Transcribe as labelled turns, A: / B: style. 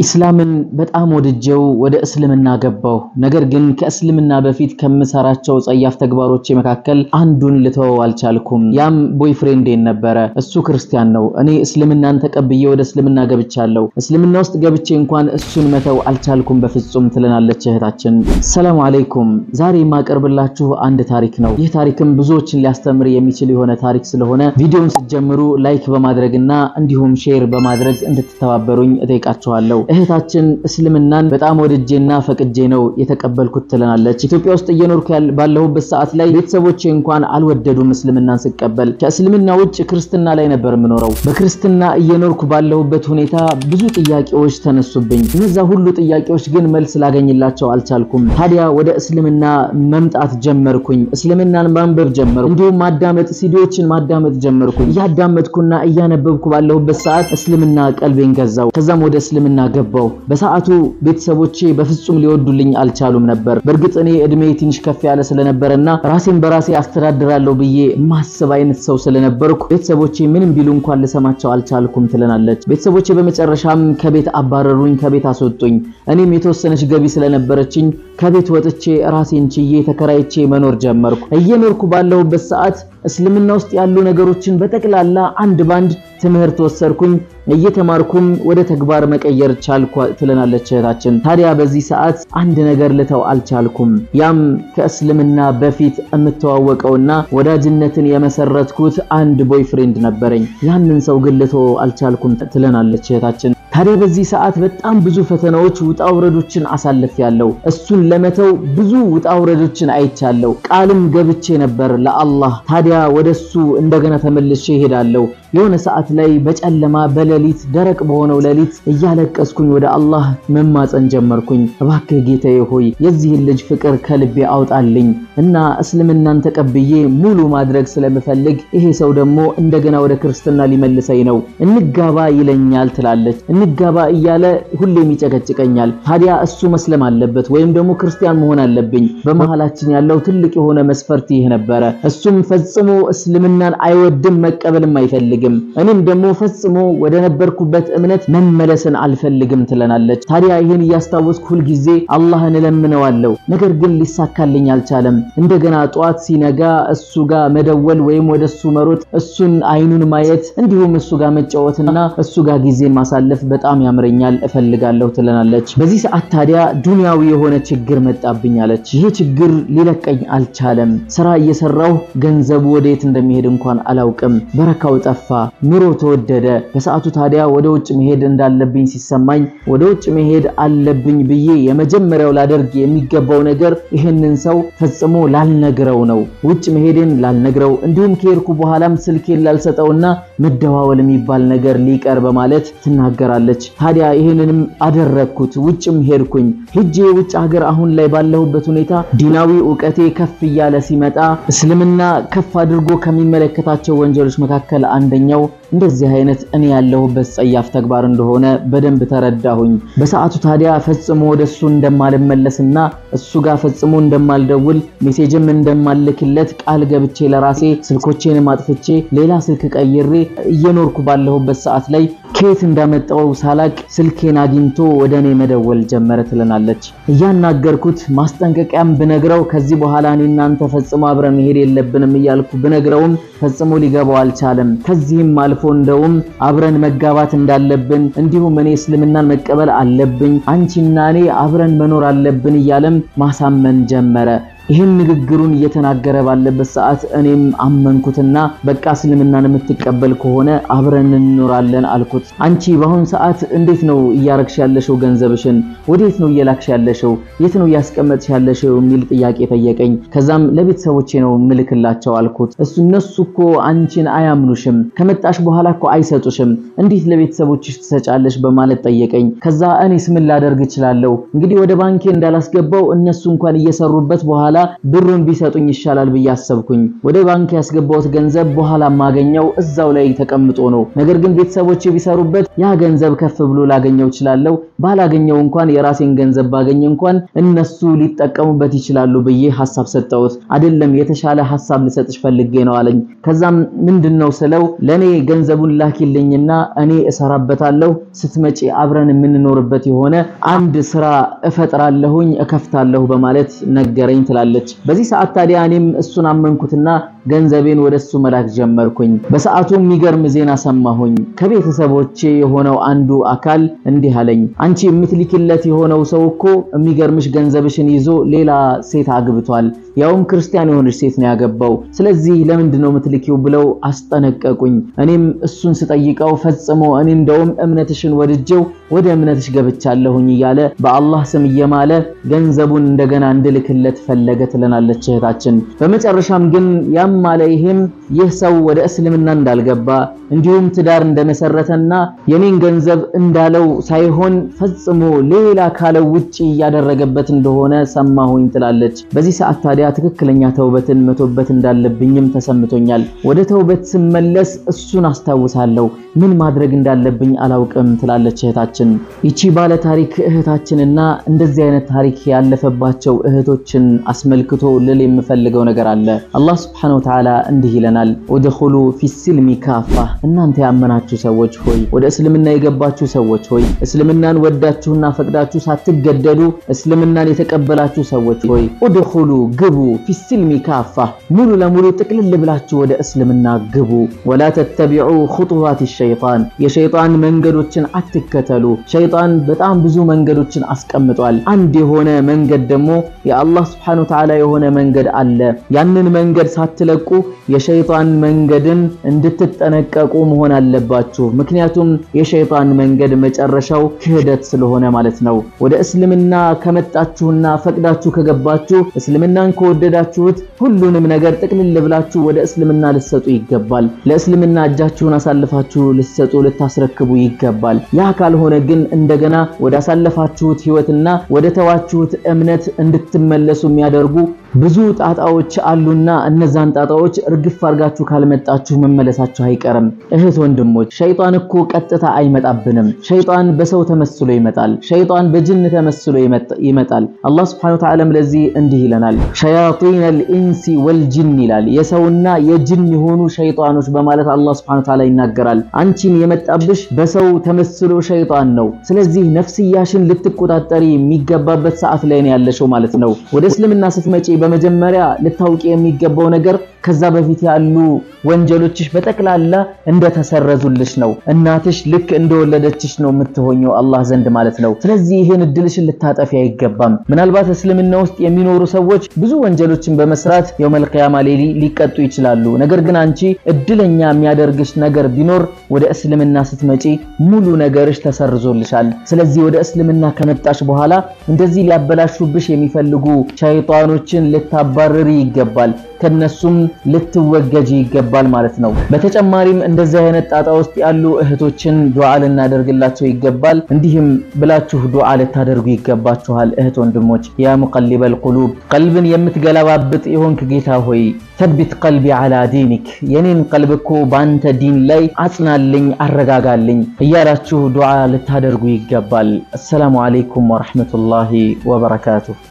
A: ኢስላምን በጣም ወድጀው ወደ እስልምና ገባሁ። ነገር ግን ከእስልምና በፊት ከምሰራቸው ጸያፍ ተግባሮች መካከል አንዱን ልተወው አልቻልኩም። ያም ቦይፍሬንዴን ነበረ። እሱ ክርስቲያን ነው። እኔ እስልምናን ተቀብዬ ወደ እስልምና ገብቻለሁ። እስልምና ውስጥ ገብቼ እንኳን እሱን መተው አልቻልኩም በፍጹም ትለናለች እህታችን። ሰላም አለይኩም። ዛሬ የማቀርብላችሁ አንድ ታሪክ ነው። ይህ ታሪክም ብዙዎችን ሊያስተምር የሚችል የሆነ ታሪክ ስለሆነ ቪዲዮውን ስትጀምሩ ላይክ በማድረግና እንዲሁም ሼር በማድረግ እንድትተባበሩኝ እጠይቃችኋለሁ። እህታችን እስልምናን በጣም ወድጄና ፈቅጄ ነው የተቀበልኩት ትለናለች። ኢትዮጵያ ውስጥ እየኖርኩ ባለሁበት ሰዓት ላይ ቤተሰቦቼ እንኳን አልወደዱም እስልምናን ስቀበል። ከእስልምና ውጭ ክርስትና ላይ ነበር የምኖረው። በክርስትና እየኖርኩ ባለሁበት ሁኔታ ብዙ ጥያቄዎች ተነሱብኝ። እነዛ ሁሉ ጥያቄዎች ግን መልስ ላገኝላቸው አልቻልኩም። ታዲያ ወደ እስልምና መምጣት ጀመርኩኝ። እስልምናን ማንበብ ጀመርኩ። እንዲሁም ማዳመጥ፣ ሲዲዎችን ማዳመጥ ጀመርኩኝ። እያዳመጥኩና እያነበብኩ ባለሁበት ሰዓት እስልምና ቀልቤን ገዛው። ከዛም ወደ እስልምና ገባው። በሰዓቱ ቤተሰቦቼ በፍጹም ሊወዱልኝ አልቻሉም ነበር። በእርግጥ እኔ እድሜ ትንሽ ከፍ ያለ ስለነበረና ራሴን በራሴ አስተዳድራለሁ ብዬ ማስብ አይነት ሰው ስለነበርኩ ቤተሰቦቼ ምንም ቢሉ እንኳን ልሰማቸው አልቻልኩም ትለናለች። ቤተሰቦቼ በመጨረሻም ከቤት አባረሩኝ፣ ከቤት አስወጡኝ። እኔም የተወሰነች ገቢ ስለነበረችኝ ከቤት ወጥቼ ራሴን ችዬ ተከራይቼ መኖር ጀመርኩ። እየኖርኩ ባለሁበት ሰዓት እስልምና ውስጥ ያሉ ነገሮችን በጠቅላላ አንድ ባንድ ትምህርት ወሰድኩኝ። እየተማርኩም ወደ ተግባር መቀየር ቻልኩ ትለናለች እህታችን። ታዲያ በዚህ ሰዓት አንድ ነገር ልተው አልቻልኩም። ያም ከእስልምና በፊት የምተዋወቀውና ወዳጅነትን የመሰረትኩት አንድ ቦይፍሬንድ ነበረኝ። ያንን ሰው ግን ልተው አልቻልኩም ትለናለች እህታችን። ታዲያ በዚህ ሰዓት በጣም ብዙ ፈተናዎች ውጣ ውረዶችን አሳልፌያለሁ። እሱን ለመተው ብዙ ውጣ ውረዶችን አይቻለሁ። ቃልም ገብቼ ነበር ለአላህ። ታዲያ ወደሱ እንደገና ተመልሼ እሄዳለሁ። የሆነ ሰዓት ላይ በጨለማ በሌሊት ደረቅ በሆነው ሌሊት እያለቀስኩኝ ወደ አላህ መማፀን ጀመርኩኝ። እባክህ ጌታዬ ሆይ የዚህን ልጅ ፍቅር ከልቤ አውጣልኝ እና እስልምናን ተቀብዬ ሙሉ ማድረግ ስለምፈልግ ይሄ ሰው ደግሞ እንደገና ወደ ክርስትና ሊመልሰኝ ነው፣ እንጋባ ይለኛል ትላለች። እንጋባ እያለ ሁሌም ይጨቀጭቀኛል። ታዲያ እሱ መስለም አለበት ወይም ደግሞ ክርስቲያን መሆን አለብኝ። በመሃላችን ያለው ትልቅ የሆነ መስፈርት ይህ ነበረ። እሱም ፈጽሞ እስልምናን አይወድም መቀበልም አይፈልግም። እኔም ደግሞ ፈጽሞ ወደ ነበርኩበት እምነት መመለስን አልፈልግም ትለናለች። ታዲያ ይህን እያስታወስኩ ሁልጊዜ አላህን እለምነዋለሁ። ነገር ግን ሊሳካልኝ አልቻለም። እንደገና ጠዋት ሲነጋ እሱ ጋር መደወል ወይም ወደ እሱ መሮጥ፣ እሱን አይኑን ማየት እንዲሁም እሱ ጋር መጫወትና እሱ ጋር ጊዜን ማሳለፍ በጣም ያምረኛል፣ እፈልጋለሁ ትለናለች። በዚህ ሰዓት ታዲያ ዱንያዊ የሆነ ችግር መጣብኝ አለች። ይህ ችግር ሊለቀኝ አልቻለም። ስራ እየሰራሁ ገንዘቡ ወዴት እንደሚሄድ እንኳን አላውቅም። በረካው ጠፋ፣ ኑሮ ተወደደ። በሰዓቱ ታዲያ ወደ ውጭ መሄድ እንዳለብኝ ሲሰማኝ ወደ ውጭ መሄድ አለብኝ ብዬ የመጀመሪያው ላደርግ የሚገባው ነገር ይህንን ሰው ፈጽሞ ላልነግረው ነው። ውጭ መሄድን ላልነግረው እንዲሁም ከሄድኩ በኋላም ስልኬን ላልሰጠውና መደዋወል የሚባል ነገር ሊቀር በማለት ትናገራለች። ታዲያ ይህንንም አደረግኩት። ውጭም ሄድኩኝ። ሄጄ ውጭ ሀገር አሁን ላይ ባለሁበት ሁኔታ ዲናዊ እውቀቴ ከፍ እያለ ሲመጣ እስልምና ከፍ አድርጎ ከሚመለከታቸው ወንጀሎች መካከል አንደኛው እንደዚህ አይነት እኔ ያለሁበት ጸያፍ ተግባር እንደሆነ በደንብ ተረዳሁኝ። በሰዓቱ ታዲያ ፈጽሞ ወደሱ እንደማልመለስና እሱ ጋር ፈጽሞ እንደማልደውል ሜሴጅም እንደማልክለት ቃል ገብቼ ለራሴ ስልኮቼንም አጥፍቼ ሌላ ስልክ ቀይሬ እየኖርኩ ባለሁበት ሰዓት ላይ ከየት እንዳመጣው ሳላቅ ስልኬን አግኝቶ ወደ እኔ መደወል ጀመረ ትለናለች። እያናገርኩት ማስጠንቀቂያም ብነግረው ከዚህ በኋላ እኔ እናንተ ፈጽሞ አብረን መሄድ የለብንም እያልኩ ብነግረውም ፈጽሞ ሊገባው አልቻለም። ከዚህም አልፎ እንደውም አብረን መጋባት እንዳለብን እንዲሁም እኔ እስልምናን መቀበል አለብኝ፣ አንቺና እኔ አብረን መኖር አለብን እያለም ማሳመን ጀመረ። ይህን ንግግሩን እየተናገረ ባለበት ሰዓት እኔም አመንኩትና በቃ እስልምናን የምትቀበል ከሆነ አብረን እንኖራለን አልኩት። አንቺ በአሁን ሰዓት እንዴት ነው እያረግሽ ያለሽው? ገንዘብሽን ወዴት ነው እየላክሽ ያለሽው? የት ነው እያስቀመጥሽ ያለሽው? የሚል ጥያቄ ጠየቀኝ። ከዛም ለቤተሰቦቼ ነው ምልክላቸው አልኩት። እሱ እነሱ እኮ አንቺን አያምኑሽም፣ ከመጣሽ በኋላ እኮ አይሰጡሽም፣ እንዴት ለቤተሰቦችሽ ትሰጫለሽ? በማለት ጠየቀኝ። ከዛ እኔስ ምን ላደርግ እችላለሁ? እንግዲህ ወደ ባንኬ እንዳላስገባው እነሱ እንኳን እየሰሩበት በኋላ ብሩን ቢሰጡኝ ይሻላል ብዬ አሰብኩኝ። ወደ ባንክ ያስገባሁት ገንዘብ በኋላ ማገኘው እዛው ላይ ተቀምጦ ነው። ነገር ግን ቤተሰቦቼ ቢሰሩበት ያ ገንዘብ ከፍ ብሎ ላገኘው እችላለሁ። ባላገኘው እንኳን የራሴን ገንዘብ ባገኘ እንኳን እነሱ ሊጠቀሙበት ይችላሉ ብዬ ሐሳብ ሰጠሁት። አይደለም የተሻለ ሐሳብ ልሰጥሽ ፈልጌ ነው አለኝ። ከዛም ምንድነው ስለው ለኔ ገንዘቡን ላኪልኝና እኔ እሰራበታለሁ ስትመጪ አብረን የምንኖርበት የሆነ አንድ ስራ እፈጥራለሁኝ እከፍታለሁ በማለት ነገረኝ ትላለች። በዚህ ሰዓት ታዲያ እኔም እሱን አመንኩትና ገንዘቤን ወደሱ መላክ ጀመርኩኝ። በሰዓቱ የሚገርም ዜና ሰማሁኝ። ከቤተሰቦቼ የሆነው አንዱ አካል እንዲህ አለኝ፣ አንቺ የምትልኪለት የሆነው ሰው እኮ የሚገርምሽ ገንዘብሽን ይዞ ሌላ ሴት አግብቷል፣ ያውም ክርስቲያን የሆነች ሴት ነው ያገባው። ስለዚህ ለምንድን ነው የምትልኪው ብለው አስጠነቀቁኝ። እኔም እሱን ስጠይቀው ፈጽሞ እኔ እንደውም እምነትሽን ወድጄው ወደ እምነትሽ ገብቻለሁኝ እያለ በአላህ ስም እየማለ ገንዘቡን እንደገና እንድልክለት ፈለገ ትለናለች እህታችን። በመጨረሻም ግን ያም ማለ ይሄም ይህ ሰው ወደ እስልምና እንዳልገባ እንዲሁም ትዳር እንደመሰረተና የኔን ገንዘብ እንዳለው ሳይሆን ፈጽሞ ሌላ ካለው ውጪ እያደረገበት እንደሆነ ሰማሁኝ ትላለች። በዚህ ሰዓት ታዲያ ትክክለኛ ተውበትን መቶበት እንዳለብኝም ተሰምቶኛል። ወደ ተውበት ስመለስ እሱን አስታውሳለሁ፣ ምን ማድረግ እንዳለብኝ አላውቅም ትላለች እህታችን። ይቺ ባለ ታሪክ እህታችንና እንደዚህ አይነት ታሪክ ያለፈባቸው እህቶችን አስመልክቶ ልል የምፈልገው ነገር አለ። አላህ ሱብሓነሁ ወተዓላ እንዲህ ይለናል፣ ኡድኹሉ ፊሲልሚ ካፋ እናንተ ያመናችሁ ሰዎች ሆይ ወደ እስልምና የገባችሁ ሰዎች ሆይ እስልምናን ወዳችሁና ፈቅዳችሁ ሳትገደዱ እስልምናን የተቀበላችሁ ሰዎች ሆይ ኡድኹሉ ግቡ፣ ፊሲልሚ ካፋ ሙሉ ለሙሉ ጥቅልል ብላችሁ ወደ እስልምና ግቡ። ወላ ተተቢዑ ኹጡዋት ሸይጣን የሸይጣን መንገዶችን አትከተሉ። ሸይጣን በጣም ብዙ መንገዶችን አስቀምጧል። አንድ የሆነ መንገድ ደግሞ የአላህ ሱብሓነሁ ወተዓላ የሆነ መንገድ አለ። ያንን መንገድ ሳትለቁ የሸይጣን መንገድን እንድትጠነቀቁ መሆን አለባችሁ። ምክንያቱም የሸይጣን መንገድ መጨረሻው ክህደት ስለሆነ ማለት ነው። ወደ እስልምና ከመጣችሁና ፈቅዳችሁ ከገባችሁ እስልምናን ከወደዳችሁት ሁሉንም ነገር ጥቅልል ብላችሁ ወደ እስልምና ልትሰጡ ይገባል። ለእስልምና እጃችሁን አሳልፋችሁ ልትሰጡ ልታስረክቡ ይገባል። ያ ካልሆነ ግን እንደገና ወደ አሳለፋችሁት ህይወትና ወደ ተዋችሁት እምነት እንድትመለሱ የሚያደርጉ ብዙ ጣጣዎች አሉና እነዛን ጣጣዎች እርግፍ አድርጋችሁ ካልመጣችሁ መመለሳችሁ አይቀርም። እህት ወንድሞች፣ ሸይጣን እኮ ቀጥታ አይመጣብንም። ሸይጣን በሰው ተመስሎ ይመጣል። ሸይጣን በጅን ተመስሎ ይመጣል። አላህ ሱብሓነሁ ወተዓላ ለዚህ እንዲህ ይለናል፣ ሸያጢነል ኢንሲ ወልጅን ይላል። የሰውና የጅን የሆኑ ሸይጣኖች በማለት አላህ ሱብሓነሁ ወተዓላ ይናገራል። አንቺን የመጣብሽ በሰው ተመስሎ ሸይጣን ነው። ስለዚህ ነፍስያሽን ልትቆጣጠሪ የሚገባበት ሰዓት ላይ ነው ያለሽው ማለት ነው። ወደ እስልምና ስትመጪ በመጀመሪያ ልታውቂ የሚገባው ነገር ከዛ በፊት ያሉ ወንጀሎችሽ በጠቅላላ እንደተሰረዙልሽ ነው። እናትሽ ልክ እንደወለደችሽ ነው የምትሆኘው አላህ ዘንድ ማለት ነው። ስለዚህ ይሄን እድልሽን ልታጠፊ አይገባም። ምናልባት እስልምና ውስጥ የሚኖሩ ሰዎች ብዙ ወንጀሎችን በመስራት የውመል ቂያማ ላይ ሊቀጡ ይችላሉ። ነገር ግን አንቺ እድለኛ የሚያደርግሽ ነገር ቢኖር ወደ እስልምና ስትመጪ ሙሉ ነገርሽ ተሰርዞልሻል። ስለዚህ ወደ እስልምና ከመጣሽ በኋላ እንደዚህ ሊያበላሹብሽ የሚፈልጉ ሸይጣኖችን ልታባርሪ ይገባል። ከነሱም ልትወገጂ ይገባል ማለት ነው። በተጨማሪም እንደዚህ አይነት ጣጣ ውስጥ ያሉ እህቶችን ዱዓ ልናደርግላቸው ይገባል። እንዲህም ብላችሁ ዱዓ ልታደርጉ ይገባችኋል። እህት ወንድሞች፣ ያ ሙቀሊበል ቁሉብ ቀልብን የምትገለባብጥ የሆንክ ጌታ ሆይ ተቢት ቀልቢ አላ ዲኒክ የኔን ቀልብ እኮ በአንተ ዲን ላይ አጽናልኝ፣ አረጋጋልኝ እያላችሁ ዱዓ ልታደርጉ ይገባል። አሰላሙ አለይኩም ወረሕመቱላሂ ወበረካቱሁ።